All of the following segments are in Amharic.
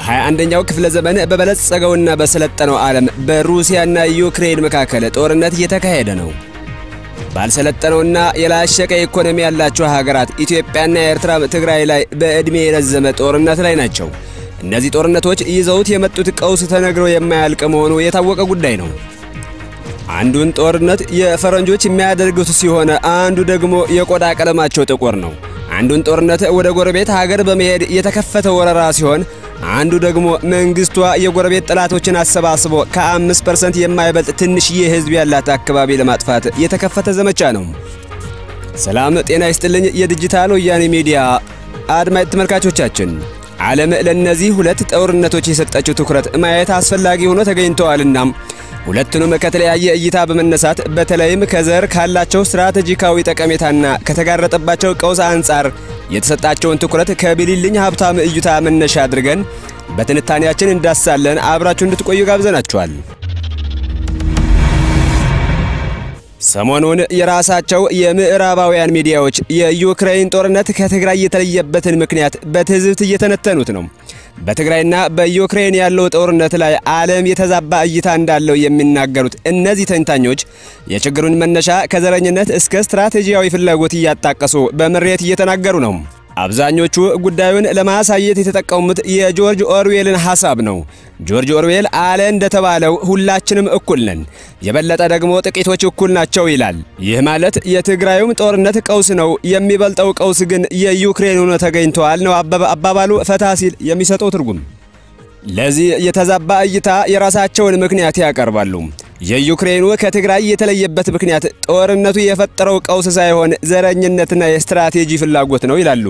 በ21ኛው ክፍለ ዘመን በበለጸገውና በሰለጠነው ዓለም በሩሲያና ዩክሬን መካከል ጦርነት እየተካሄደ ነው። ባልሰለጠነውና የላሸቀ ኢኮኖሚ ያላቸው ሀገራት ኢትዮጵያና ኤርትራ ትግራይ ላይ በዕድሜ የረዘመ ጦርነት ላይ ናቸው። እነዚህ ጦርነቶች ይዘውት የመጡት ቀውስ ተነግሮ የማያልቅ መሆኑ የታወቀ ጉዳይ ነው። አንዱን ጦርነት የፈረንጆች የሚያደርጉት ሲሆን አንዱ ደግሞ የቆዳ ቀለማቸው ጥቁር ነው። አንዱን ጦርነት ወደ ጎረቤት ሀገር በመሄድ የተከፈተ ወረራ ሲሆን አንዱ ደግሞ መንግስቷ የጎረቤት ጠላቶችን አሰባስቦ ከአምስት ፐርሰንት የማይበልጥ ትንሽዬ ህዝብ ያላት አካባቢ ለማጥፋት የተከፈተ ዘመቻ ነው። ሰላም ጤና ይስጥልኝ። የዲጂታል ወያኔ ሚዲያ አድማጭ ተመልካቾቻችን ዓለም ለእነዚህ ሁለት ጦርነቶች የሰጠችው ትኩረት ማየት አስፈላጊ ሆኖ ተገኝተዋልና ሁለቱንም ከተለያየ እይታ በመነሳት በተለይም ከዘር ካላቸው ስትራቴጂካዊ ጠቀሜታና ከተጋረጠባቸው ቀውስ አንጻር የተሰጣቸውን ትኩረት ከቢሊልኝ ሀብታም እይታ መነሻ አድርገን በትንታኔያችን እንዳሳለን። አብራችሁ እንድትቆዩ ጋብዘናችኋል። ሰሞኑን የራሳቸው የምዕራባውያን ሚዲያዎች የዩክሬን ጦርነት ከትግራይ የተለየበትን ምክንያት በትዝብት እየተነተኑት ነው። በትግራይና በዩክሬን ያለው ጦርነት ላይ ዓለም የተዛባ እይታ እንዳለው የሚናገሩት እነዚህ ተንታኞች የችግሩን መነሻ ከዘረኝነት እስከ ስትራቴጂያዊ ፍላጎት እያጣቀሱ በምሬት እየተናገሩ ነው። አብዛኞቹ ጉዳዩን ለማሳየት የተጠቀሙት የጆርጅ ኦርዌልን ሐሳብ ነው። ጆርጅ ኦርዌል አለ እንደተባለው ሁላችንም እኩል ነን፣ የበለጠ ደግሞ ጥቂቶች እኩል ናቸው ይላል። ይህ ማለት የትግራዩም ጦርነት ቀውስ ነው፣ የሚበልጠው ቀውስ ግን የዩክሬን ሆኖ ተገኝተዋል ነው አባባሉ ፈታ ሲል የሚሰጠው ትርጉም። ለዚህ የተዛባ እይታ የራሳቸውን ምክንያት ያቀርባሉ። የዩክሬኑ ከትግራይ የተለየበት ምክንያት ጦርነቱ የፈጠረው ቀውስ ሳይሆን ዘረኝነትና የስትራቴጂ ፍላጎት ነው ይላሉ።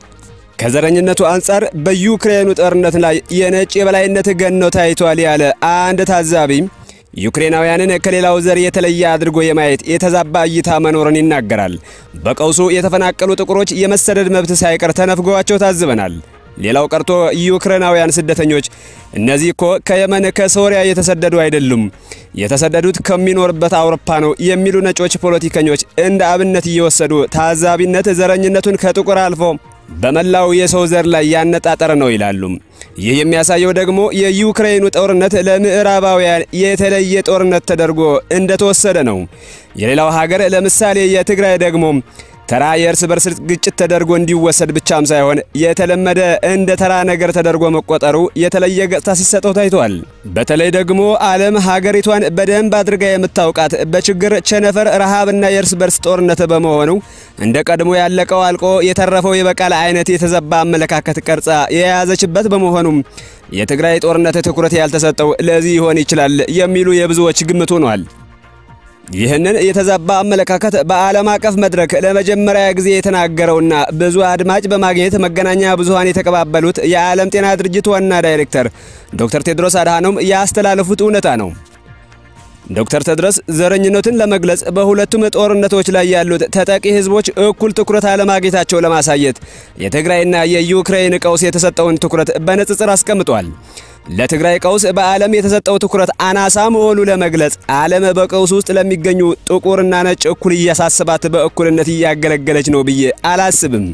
ከዘረኝነቱ አንጻር በዩክሬኑ ጦርነት ላይ የነጭ የበላይነት ገኖ ታይቷል ያለ አንድ ታዛቢ ዩክሬናውያንን ከሌላው ዘር የተለየ አድርጎ የማየት የተዛባ እይታ መኖርን ይናገራል። በቀውሱ የተፈናቀሉ ጥቁሮች የመሰደድ መብት ሳይቀር ተነፍገዋቸው ታዝበናል። ሌላው ቀርቶ ዩክሬናውያን ስደተኞች እነዚህ እኮ ከየመን ከሶሪያ የተሰደዱ አይደሉም፣ የተሰደዱት ከሚኖርበት አውሮፓ ነው የሚሉ ነጮች ፖለቲከኞች እንደ አብነት እየወሰዱ ታዛቢነት ዘረኝነቱን ከጥቁር አልፎ በመላው የሰው ዘር ላይ ያነጣጠረ ነው ይላሉ። ይህ የሚያሳየው ደግሞ የዩክሬኑ ጦርነት ለምዕራባውያን የተለየ ጦርነት ተደርጎ እንደተወሰደ ነው። የሌላው ሀገር ለምሳሌ የትግራይ ደግሞ ተራ የእርስ በርስ ግጭት ተደርጎ እንዲወሰድ ብቻም ሳይሆን የተለመደ እንደ ተራ ነገር ተደርጎ መቆጠሩ የተለየ ገጽታ ሲሰጠው ታይቷል። በተለይ ደግሞ ዓለም ሀገሪቷን በደንብ አድርጋ የምታውቃት በችግር ቸነፈር፣ ረሃብና የእርስ በርስ ጦርነት በመሆኑ እንደ ቀድሞ ያለቀው አልቆ የተረፈው የበቃል አይነት የተዘባ አመለካከት ቀርጻ የያዘችበት በመሆኑም የትግራይ ጦርነት ትኩረት ያልተሰጠው ለዚህ ይሆን ይችላል የሚሉ የብዙዎች ግምት ሆኗል። ይህንን የተዛባ አመለካከት በዓለም አቀፍ መድረክ ለመጀመሪያ ጊዜ የተናገረውና ብዙ አድማጭ በማግኘት መገናኛ ብዙሃን የተቀባበሉት የዓለም ጤና ድርጅት ዋና ዳይሬክተር ዶክተር ቴድሮስ አድሃኖም ያስተላለፉት እውነታ ነው። ዶክተር ቴድሮስ ዘረኝነትን ለመግለጽ በሁለቱም ጦርነቶች ላይ ያሉት ተጠቂ ሕዝቦች እኩል ትኩረት አለማግኘታቸው ለማሳየት የትግራይና የዩክሬን ቀውስ የተሰጠውን ትኩረት በንጽጽር አስቀምጧል። ለትግራይ ቀውስ በዓለም የተሰጠው ትኩረት አናሳ መሆኑ ለመግለጽ ዓለም በቀውስ ውስጥ ለሚገኙ ጥቁርና ነጭ እኩል እያሳስባት በእኩልነት እያገለገለች ነው ብዬ አላስብም።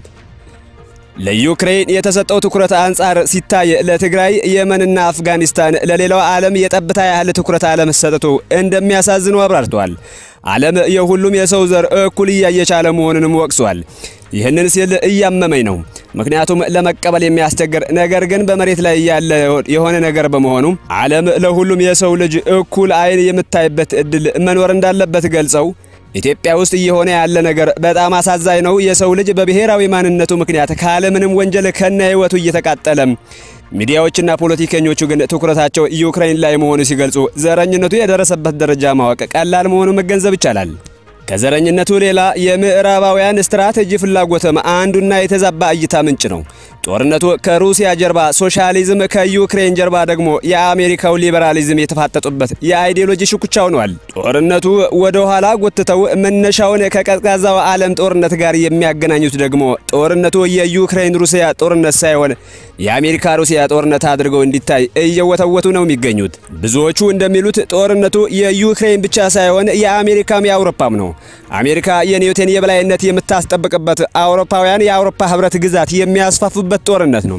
ለዩክሬን የተሰጠው ትኩረት አንጻር ሲታይ ለትግራይ፣ የመንና አፍጋኒስታን ለሌላው ዓለም የጠብታ ያህል ትኩረት አለመሰጠቱ እንደሚያሳዝኑ አብራርተዋል። ዓለም የሁሉም የሰው ዘር እኩል እያየች አለመሆኑንም ወቅሷል። ይህንን ሲል እያመመኝ ነው። ምክንያቱም ለመቀበል የሚያስቸግር ነገር ግን በመሬት ላይ ያለ የሆነ ነገር በመሆኑ ዓለም ለሁሉም የሰው ልጅ እኩል ዓይን የምታይበት እድል መኖር እንዳለበት ገልጸው ኢትዮጵያ ውስጥ እየሆነ ያለ ነገር በጣም አሳዛኝ ነው። የሰው ልጅ በብሔራዊ ማንነቱ ምክንያት ካለምንም ወንጀል ከነ ሕይወቱ እየተቃጠለም፣ ሚዲያዎችና ፖለቲከኞቹ ግን ትኩረታቸው ዩክሬን ላይ መሆኑ ሲገልጹ ዘረኝነቱ የደረሰበት ደረጃ ማወቅ ቀላል መሆኑ መገንዘብ ይቻላል። ከዘረኝነቱ ሌላ የምዕራባውያን ስትራቴጂ ፍላጎትም አንዱና የተዛባ እይታ ምንጭ ነው። ጦርነቱ ከሩሲያ ጀርባ ሶሻሊዝም፣ ከዩክሬን ጀርባ ደግሞ የአሜሪካው ሊበራሊዝም የተፋጠጡበት የአይዲዮሎጂ ሽኩቻ ሆኗል። ጦርነቱ ወደ ኋላ ጎትተው መነሻውን ከቀዝቃዛው ዓለም ጦርነት ጋር የሚያገናኙት ደግሞ ጦርነቱ የዩክሬን ሩሲያ ጦርነት ሳይሆን የአሜሪካ ሩሲያ ጦርነት አድርገው እንዲታይ እየወተወቱ ነው የሚገኙት። ብዙዎቹ እንደሚሉት ጦርነቱ የዩክሬን ብቻ ሳይሆን የአሜሪካም የአውሮፓም ነው። አሜሪካ የኒውተን የበላይነት የምታስጠብቅበት፣ አውሮፓውያን የአውሮፓ ህብረት ግዛት የሚያስፋፉበት ጦርነት ነው።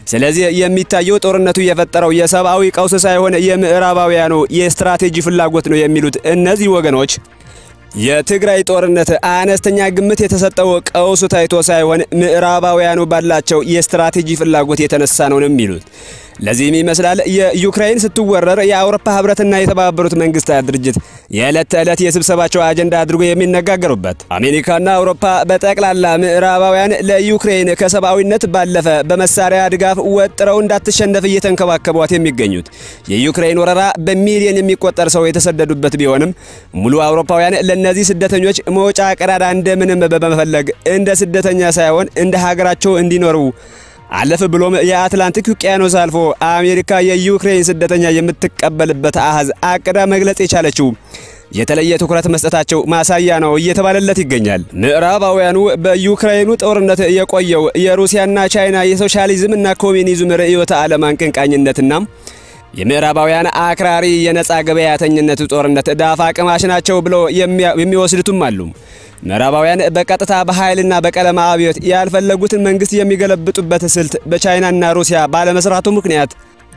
ስለዚህ የሚታየው ጦርነቱ የፈጠረው የሰብአዊ ቀውስ ሳይሆን የምዕራባውያኑ የስትራቴጂ ፍላጎት ነው የሚሉት እነዚህ ወገኖች የትግራይ ጦርነት አነስተኛ ግምት የተሰጠው ቀውሱ ታይቶ ሳይሆን ምዕራባውያኑ ባላቸው የስትራቴጂ ፍላጎት የተነሳ ነው የሚሉት። ለዚህም ይመስላል የዩክሬን ስትወረር የአውሮፓ ህብረትና የተባበሩት መንግስታት ድርጅት የዕለት ተዕለት የስብሰባቸው አጀንዳ አድርጎ የሚነጋገሩበት። አሜሪካና አውሮፓ በጠቅላላ ምዕራባውያን ለዩክሬን ከሰብአዊነት ባለፈ በመሳሪያ ድጋፍ ወጥረው እንዳትሸነፍ እየተንከባከቧት የሚገኙት። የዩክሬን ወረራ በሚሊዮን የሚቆጠር ሰው የተሰደዱበት ቢሆንም ሙሉ አውሮፓውያን ለእነዚህ ስደተኞች መውጫ ቀዳዳ እንደምንም በመፈለግ እንደ ስደተኛ ሳይሆን እንደ ሀገራቸው እንዲኖሩ አለፍ ብሎም የአትላንቲክ ውቅያኖስ አልፎ አሜሪካ የዩክሬን ስደተኛ የምትቀበልበት አሃዝ አቅዳ መግለጽ የቻለችው የተለየ ትኩረት መስጠታቸው ማሳያ ነው እየተባለለት ይገኛል። ምዕራባውያኑ በዩክሬኑ ጦርነት የቆየው የሩሲያና ቻይና የሶሻሊዝም እና ኮሚኒዝም ርዕዮተ ዓለም አቀንቃኝነትና የምዕራባውያን አክራሪ የነፃ ገበያተኝነት ጦርነት ዳፋ ቅማሽ ናቸው ብሎ የሚወስዱትም አሉ። ምዕራባውያን በቀጥታ በኃይልና በቀለም አብዮት ያልፈለጉትን መንግስት የሚገለብጡበት ስልት በቻይናና ሩሲያ ባለመስራቱ ምክንያት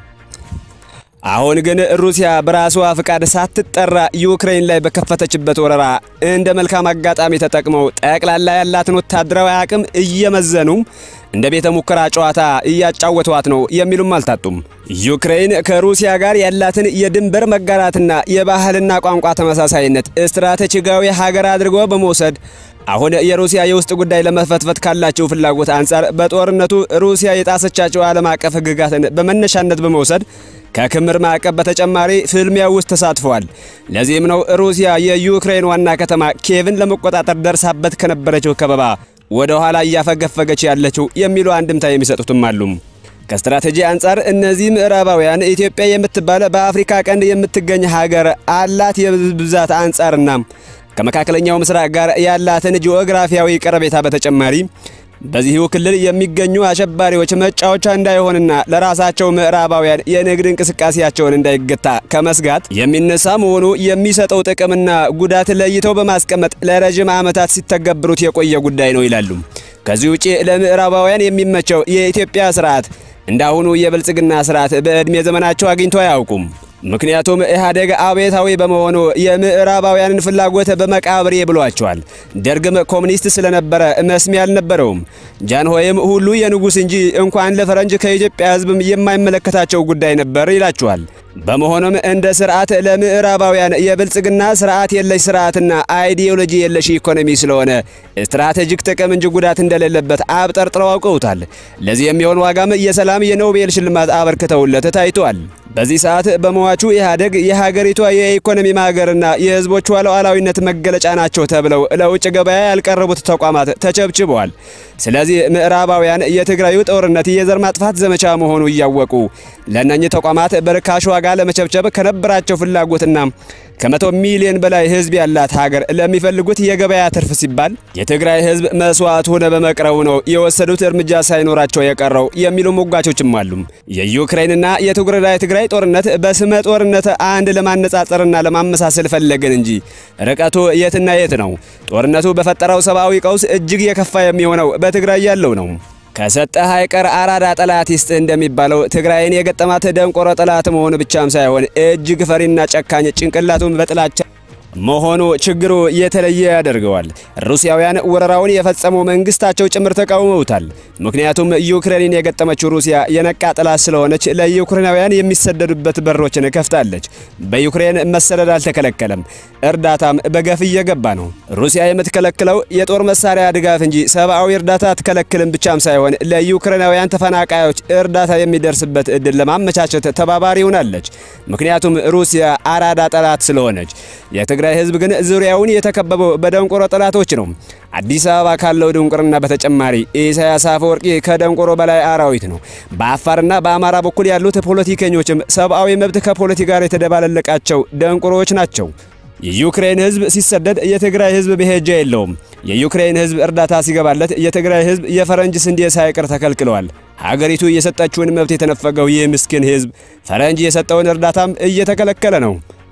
አሁን ግን ሩሲያ በራሷ ፍቃድ ሳትጠራ ዩክሬን ላይ በከፈተችበት ወረራ እንደ መልካም አጋጣሚ ተጠቅመው ጠቅላላ ያላትን ወታደራዊ አቅም እየመዘኑ እንደ ቤተ ሙከራ ጨዋታ እያጫወቷት ነው የሚሉም አልታጡም። ዩክሬን ከሩሲያ ጋር ያላትን የድንበር መጋራትና የባህልና ቋንቋ ተመሳሳይነት ስትራቴጂካዊ ሀገር አድርጎ በመውሰድ አሁን የሩሲያ የውስጥ ጉዳይ ለመፈትፈት ካላቸው ፍላጎት አንጻር በጦርነቱ ሩሲያ የጣሰቻቸው ዓለም አቀፍ ሕግጋትን በመነሻነት በመውሰድ ከክምር ማዕቀብ በተጨማሪ ፍልሚያ ውስጥ ተሳትፈዋል። ለዚህም ነው ሩሲያ የዩክሬን ዋና ከተማ ኪየቭን ለመቆጣጠር ደርሳበት ከነበረችው ከበባ ወደ ኋላ እያፈገፈገች ያለችው የሚሉ አንድምታ የሚሰጡትም አሉ። ከስትራቴጂ አንጻር እነዚህ ምዕራባውያን ኢትዮጵያ የምትባል በአፍሪካ ቀንድ የምትገኝ ሀገር አላት የብዛት አንጻርና ከመካከለኛው ምስራቅ ጋር ያላትን ጂኦግራፊያዊ ቀረቤታ በተጨማሪ በዚሁ ክልል የሚገኙ አሸባሪዎች መጫወቻ እንዳይሆንና ለራሳቸው ምዕራባውያን የንግድ እንቅስቃሴያቸውን እንዳይገታ ከመስጋት የሚነሳ መሆኑ የሚሰጠው ጥቅምና ጉዳት ለይተው በማስቀመጥ ለረጅም ዓመታት ሲተገብሩት የቆየ ጉዳይ ነው ይላሉ። ከዚህ ውጪ ለምዕራባውያን የሚመቸው የኢትዮጵያ ስርዓት እንዳሁኑ የብልጽግና ስርዓት በዕድሜ ዘመናቸው አግኝቶ አያውቁም። ምክንያቱም ኢህአዴግ አብዮታዊ በመሆኑ የምዕራባውያንን ፍላጎት በመቃብሬ ብሏቸዋል። ደርግም ኮሙኒስት ስለነበረ መስሚያ አልነበረውም። ጃንሆይም ሁሉ የንጉሥ እንጂ እንኳን ለፈረንጅ ከኢትዮጵያ ሕዝብም የማይመለከታቸው ጉዳይ ነበር ይላቸዋል። በመሆኑም እንደ ስርዓት ለምዕራባውያን የብልጽግና ስርዓት የለሽ ስርዓትና አይዲዮሎጂ የለሽ ኢኮኖሚ ስለሆነ ስትራቴጂክ ጥቅም እንጂ ጉዳት እንደሌለበት አብጠርጥረው አውቀውታል። ለዚህ የሚሆን ዋጋም የሰላም የኖቤል ሽልማት አበርክተውለት ታይቷል። በዚህ ሰዓት በመዋቹ ኢህአዴግ የሀገሪቷ የኢኮኖሚ ማገርና የህዝቦቿ ሉዓላዊነት መገለጫ ናቸው ተብለው ለውጭ ገበያ ያልቀረቡት ተቋማት ተቸብችበዋል። ስለዚህ ምዕራባውያን የትግራዩ ጦርነት የዘር ማጥፋት ዘመቻ መሆኑ እያወቁ ለእነኚህ ተቋማት በርካሽ ዋጋ ለመቸብቸብ ከነበራቸው ፍላጎትና ከመቶ ሚሊዮን በላይ ህዝብ ያላት ሀገር ለሚፈልጉት የገበያ ትርፍ ሲባል የትግራይ ህዝብ መስዋዕት ሆነ በመቅረቡ ነው የወሰዱት እርምጃ ሳይኖራቸው የቀረው የሚሉ ሞጋቾችም አሉ። የዩክሬንና የትግራይ ትግራይ ጦርነት በስመ ጦርነት አንድ ለማነጻጸርና ለማመሳሰል ፈለግን እንጂ ርቀቱ የትና የት ነው? ጦርነቱ በፈጠረው ሰብአዊ ቀውስ እጅግ የከፋ የሚሆነው በትግራይ ያለው ነው። ከሰጠህ አይቀር አራዳ ጠላት ይስጥ እንደሚባለው ትግራይን የገጠማት ደንቆሮ ጠላት መሆኑ ብቻም ሳይሆን እጅግ ፈሪና ጨካኝ ጭንቅላቱን በጥላቻ መሆኑ ችግሩ የተለየ ያደርገዋል። ሩሲያውያን ወረራውን የፈጸመው መንግስታቸው ጭምር ተቃውመውታል። ምክንያቱም ዩክሬንን የገጠመችው ሩሲያ የነቃ ጠላት ስለሆነች ለዩክሬናውያን የሚሰደዱበት በሮችን ከፍታለች። በዩክሬን መሰደድ አልተከለከለም፣ እርዳታም በገፍ እየገባ ነው። ሩሲያ የምትከለክለው የጦር መሳሪያ ድጋፍ እንጂ ሰብአዊ እርዳታ አትከለክልም ብቻም ሳይሆን ለዩክሬናውያን ተፈናቃዮች እርዳታ የሚደርስበት እድል ለማመቻቸት ተባባሪ ሆናለች። ምክንያቱም ሩሲያ አራዳ ጠላት ስለሆነች የትግራይ ህዝብ ግን ዙሪያውን የተከበበው በደንቆሮ ጠላቶች ነው። አዲስ አበባ ካለው ድንቁርና በተጨማሪ ኢሳያስ አፈወርቂ ከደንቆሮ በላይ አራዊት ነው። በአፋርና በአማራ በኩል ያሉት ፖለቲከኞችም ሰብአዊ መብት ከፖለቲካ ጋር የተደባለለቃቸው ደንቆሮዎች ናቸው። የዩክሬን ህዝብ ሲሰደድ የትግራይ ህዝብ መሄጃ የለውም። የዩክሬን ህዝብ እርዳታ ሲገባለት የትግራይ ህዝብ የፈረንጅ ስንዴ ሳይቀር ተከልክለዋል። ሀገሪቱ የሰጠችውን መብት የተነፈገው ይህ ምስኪን ህዝብ ፈረንጅ የሰጠውን እርዳታም እየተከለከለ ነው።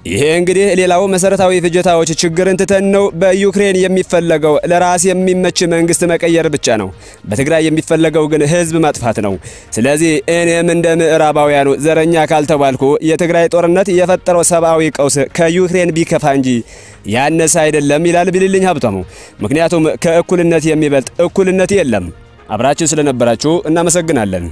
ይሄ እንግዲህ ሌላው መሰረታዊ ፍጆታዎች ችግርን ትተን ነው በዩክሬን የሚፈለገው ለራስ የሚመች መንግስት መቀየር ብቻ ነው። በትግራይ የሚፈለገው ግን ህዝብ ማጥፋት ነው። ስለዚህ እኔም እንደ ምዕራባውያኑ ዘረኛ ካልተባልኩ የትግራይ ጦርነት የፈጠረው ሰብአዊ ቀውስ ከዩክሬን ቢከፋ እንጂ ያነሰ አይደለም ይላል ቢልልኝ ሀብታሙ። ምክንያቱም ከእኩልነት የሚበልጥ እኩልነት የለም። አብራችን ስለነበራችሁ እናመሰግናለን።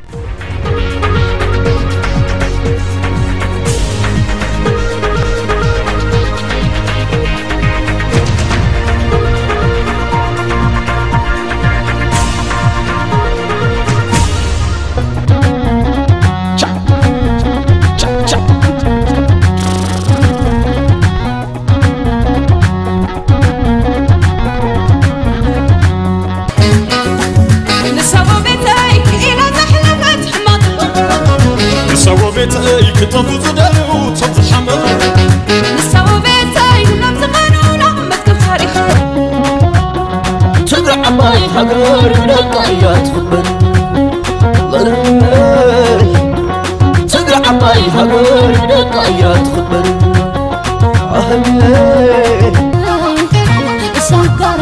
ቤተይ ክጠፉ ዝደልዩ ሰብ ዝሓመዱ ንሳቦ ቤተይ ናብ ዘመኑና መዝገብ ታሪክ ትግራይ ዓባይ ሃገር ደቃ እያ ትኽበር ትግራይ ዓባይ ሃገር ደቃ እያ ትኽበር ሰጋሮ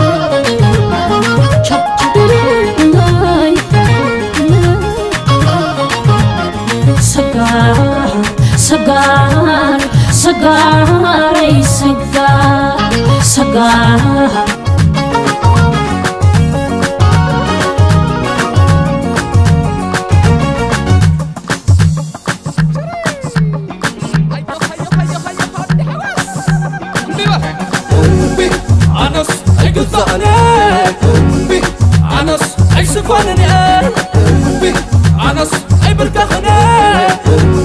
ሰጋር ሰጋረይ ሰጋር ሰጋር ኣነስ ኣይግዛእነ ኣነስ ኣይስኮንነ ኣነስ ኣይብልካኽነ